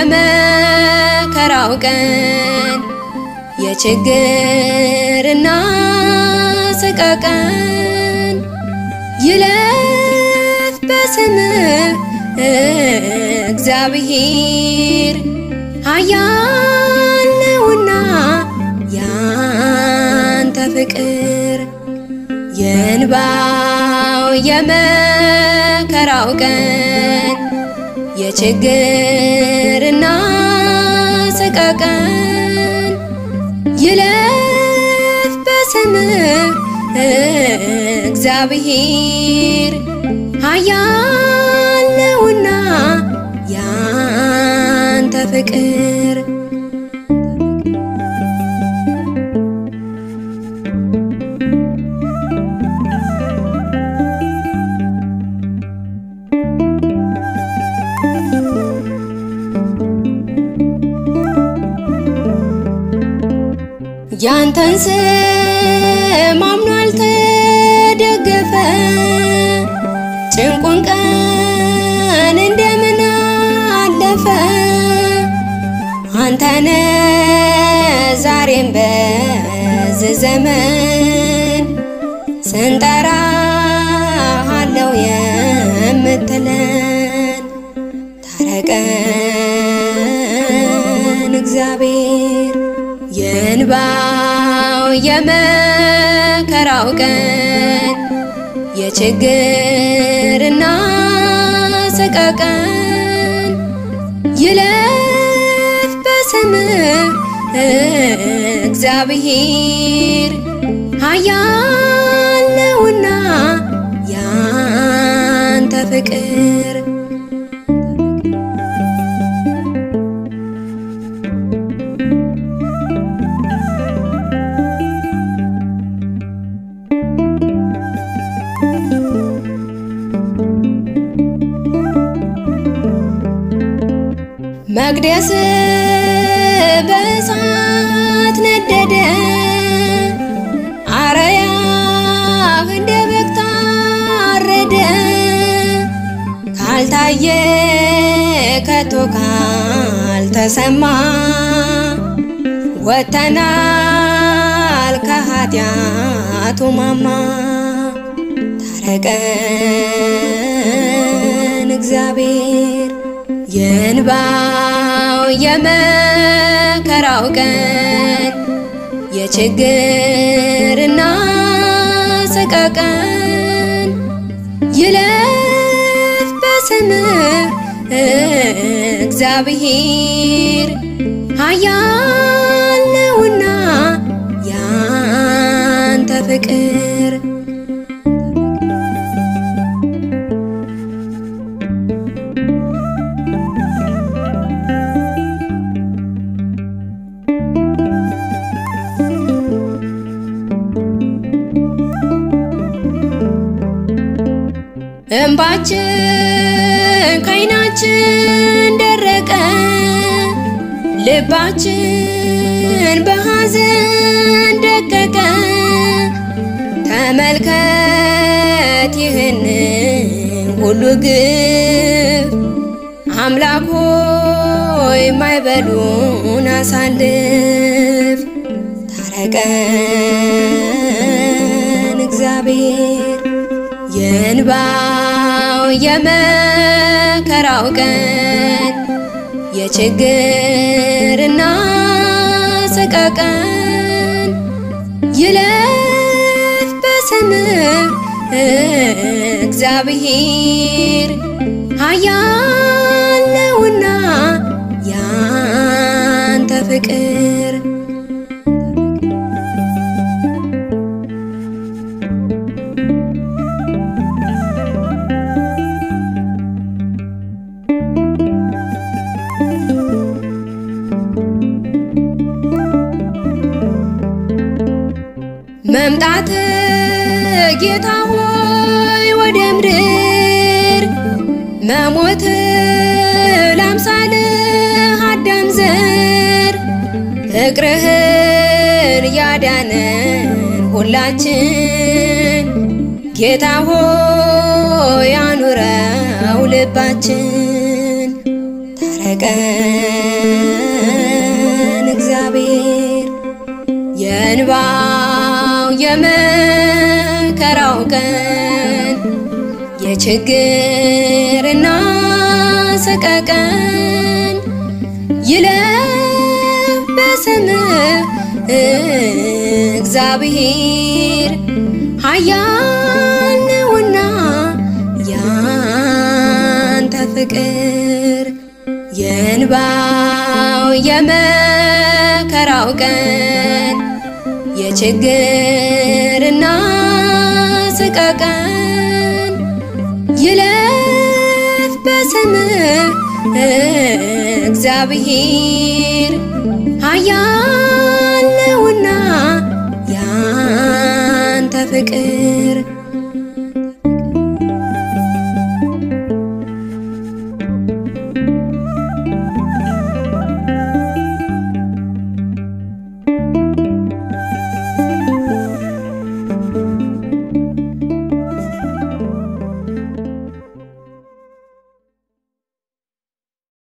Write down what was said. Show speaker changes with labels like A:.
A: የመከራው ቀን የችግርና ሰቀቀን ይለፍ በስምህ እግዚአብሔር ኃያል ነውና ያንተ ፍቅር የእንባው የመከራው ቀን የችግርና ሰቀቀን ይለፍ በስምህ እግዚአብሔር ኃያል ነውና ያንተ ፍቅር ያንተን ስም አምኖ አልተደገፈ ጭንቁን ቀን እንደምን አለፈ አንተነ ዛሬም በዚህ ዘመን ስንጠራ አለው የምትለን ታረቀን እግዚአብሔር የእንባው የመከራው ቀን የችግርና ሰቀቀን ይለፍ በስምህ እግዚአብሔር ኃያል ነውና ያንተ ፍቅር መቅደስ በእሳት ነደደ፣ አርያህ እንደ በግ ታረደ። ካልታየ ከቶ ካልተሰማ ወጥተናል ከኃጢአቱ ማማ። ታረቀን እግዚአብሔር የእንባው የመከራው ቀን የችግርና ሰቀቀን ይለፍ በስምህ እግዚአብሔር ኃያል ነውና ያንተ ፍቅር እንባችን ከዓይናችን ደረቀ፣ ልባችን በሐዘን ደቀቀ። ተመልከት ይህን ሁሉ ግፍ፣ አምላክ ሆይ ማይበሉን አሳልፍ። ታረቀን እግዚአብሔር የእንባው የመከራው ቀን የችግርና ሰቀቀን ይለፍ በስምህ እግዚአብሔር ኃያል ነውና ያንተ ፍቅር መምጣት ጌታ ሆይ ወደ ምድር መሞት ላምሳል አዳም ዘር ፍቅርህን ያዳነን ሁላችን ጌታ ሆይ አኑረው ልባችን ቀን እግዚአብሔር የእንባው የመከራው ቀን የችግርና ሰቀቀን ይለፍ በስምህ እግዚአብሔር ኃያል ነውና ያንተ ፍቅር የእንባው የመከራው ቀን የችግርና ሰቀቀን ይለፍ በስምህ እግዚአብሔር ኃያል ነውና ያንተ ፍቅር